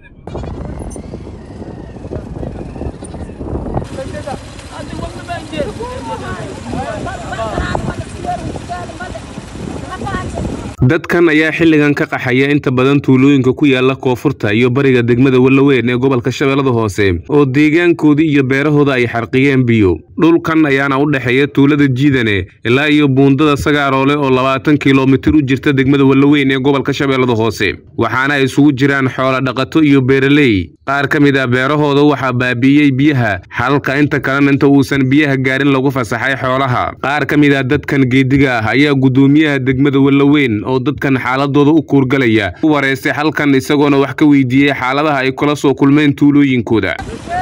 dadkan ayaa xilligan ka qaxaya inta badan tuulooyinka ku yaala koonfurta iyo bariga degmada wallaweyn ee gobolka shabeellada hoose oo deegaankoodii iyo beerahooda ay xarqiyeen biyo dhulkan ayaana u dhexeeya tuulada jiidane ilaa iyo buundada sagaaroole oo labaatan kilomitir u jirta degmada wallaweyn ee gobolka shabeellada hoose waxaana ay isugu jiraan xoola dhaqato iyo beeraley qaar ka mid ah beerahooda waxaa baabi'iyey biyaha xalalka inta kalena inta uusan biyaha gaarin lagu fasaxay xoolaha qaar ka mid ah dadkan geediga ah ayaa guddoomiyaha degmada wallaweyn oo dadkan xaaladooda u kuurgalaya u wareystay halkan isagoona wax ka weydiiyey xaaladaha ay kula soo kulmeen tuulooyinkooda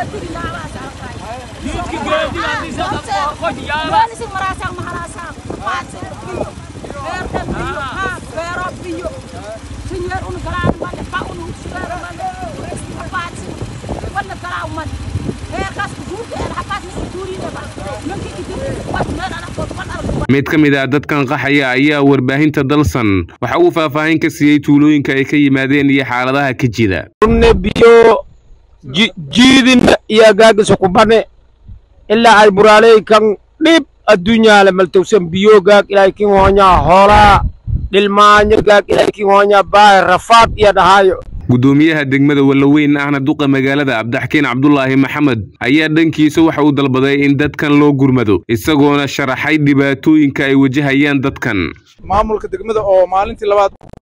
mid ka mid ah dadkan qaxaya ayaa warbaahinta dalsan waxa uu faahfaahin ka siiyey tuulooyinka ay ka yimaadeen iyo xaaladaha ka jida runne biyo jiidina iyo gaagisa kubane ilaa ay buraaley kan dhib adduunyaale maltowsan biyo gaag ilaahay kin hoonya hoolaa dhilmaanyo gaag ilaahay kin hoonya baay rafaad iyo dhahaayo guddoomiyaha degmada wallaweyn ahna duqa magaalada cabdixakiin cabdulaahi maxamed ayaa dhankiisa waxa uu dalbaday in dadkan loo gurmado isagoona sharaxay dhibaatooyinka ay wajahayaan dadkan maamulka degmada oo maalintii labaad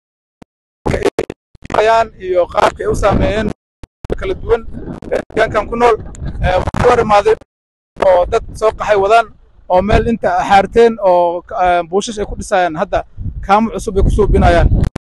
iyo qaabka ay u saameeyeen kala duwan deegaankan ku nool waxaa hor imaaday oo dad soo qaxay wadaan oo meel inta xaarteen oo buushash ay ku dhisayaan hadda kaamo cusub ay ku suubinayaan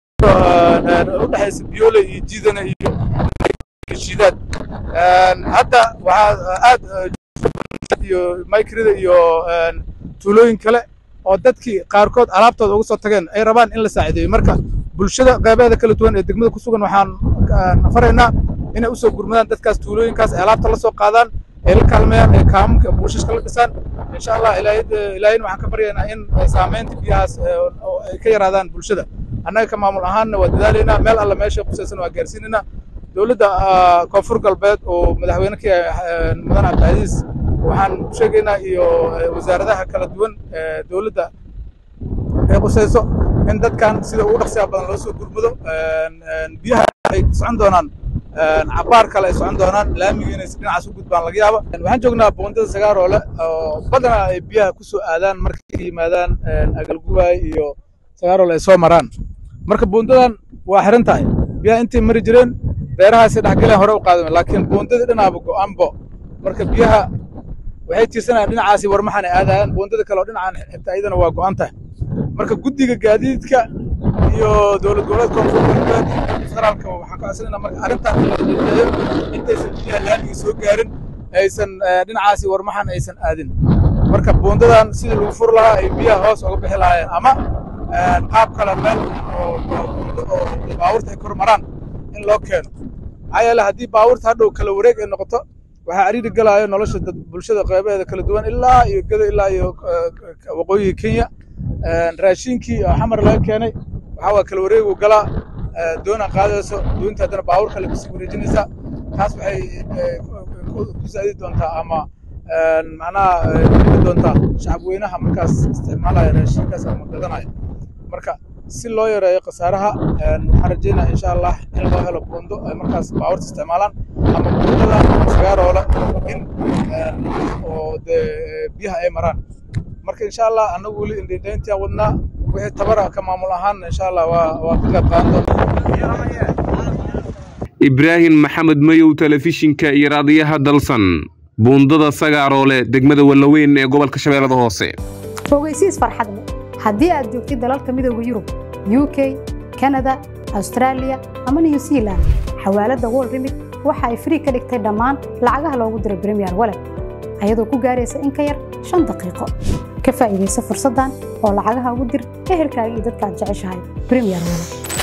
u dhexaysa biyoole iyo jiidana iyo shiidaad hadda waxaa aad iyo maykirida iyo tuulooyin kale oo dadkii qaarkood alaabtooda uga soo tageen ay rabaan in la saacideeyo marka bulshada qeybaheeda kala duwan ee degmada ku sugan waxaan faraynaa inay usoo gurmadaan dadkaas tuulooyinkaas ay alaabta la soo qaadaan ay la kaalmeeyaan ay kaamamka buushashka la dhisaan insha allah ilaahayna waxaan ka baryaynaa in saamaynta biyahaas ay ka yaraadaan bulshada annaga ka maamul ahaanna waa dadaalaynaa meel alla meesha qusaysan waa gaarsiinaynaa dowladda koonfur galbeed oo madaxweyne ka yahay mudan cabdicasiis waxaan sheegaynaa iyo wasaaradaha kala duwan dowladda ay qusayso in dadkan sida ugu dhaqsiya badan loo soo gurmado biyaha ay socon doonaan cabaar kale ay socon doonaan laamiga inay dhinacaas u gudbaan laga yaaba waxaan joognaa boondada sagaaroole oo badanaa ay biyaha ku soo aadaan markay yimaadaan agalgubaay iyo sagaaroole ay soo maraan marka buundadan waa xiran tahay biyaha intay mari jireen beerahaasay dhexgaleen hore u qaadame laakiin buundadii dhinaaba go'aanbo marka biyaha waxay tiirsanayaan dhinacaasi warmaxan ay aadayaan buundada kale oo dhinacan xitaa iyadana waa go'an tahay marka guddiga gaadiidka iyo dowlad goboleed koonfur galbeed iyo federaalka waxaan ka codsanaynaa marka arrintan la dadeeyo intaysan biyaha laamiga soo gaarin aysan dhinacaasi warmaxan aysan aadin marka buundadan sidii lagu fur lahaa ay biyaha hoos uga bixi lahaayeen ama qaab kale meel oo baabuurta ay kor maraan in loo keeno maxaa yeele haddii baabuurta hadhow kala wareeg ay noqoto waxaa cariiri galaayo nolosha dad bulshada qeybaheeda kala duwan ilaa iyo gado ilaa iyo waqooyiga kenya raashinkii oo xamar laga keenay waxaa waa kala wareegu galaa doona qaadayso doonta haddana baabuur kale kusii wareejinaysaa taas waxay ku saadi doontaa ama macnaha dhigi doontaa shacab weynaha markaas isticmaalaya raashinkaas ama gadanaya marka si loo yareeyo khasaaraha waxaan rajeynaya insha allah in loo helo buundo ay markaas baabuurta isticmaalaan ama buundada sagaaroole in oo dee biyaha ay maraan marka insha allah annagu weli indhindhayntiaan wadnaa wixii tabara ka maamul ahaanna insha allah waa waa ka qayb qaadan doonaa ibraahim maxamed mayow telefishinka iyo raadiyaha dalsan buundada sagaaroole degmada wallaweyn ee gobolka shabeellada hoose ogeysiis farxad leh haddii aad joogtid dalalka midooda yurub u k kanada austraaliya ama new zealand xawaaladda wol remit waxa ay frii ka dhigtay dhammaan lacagaha loogu diro bremiyer walet ayadoo ku gaaraysa in ka yar shan daqiiqo ka faa'iidaysa fursaddan oo lacagaha ugu dir ehelkaaga iyo dadka aad jeceshahay bremiyer walet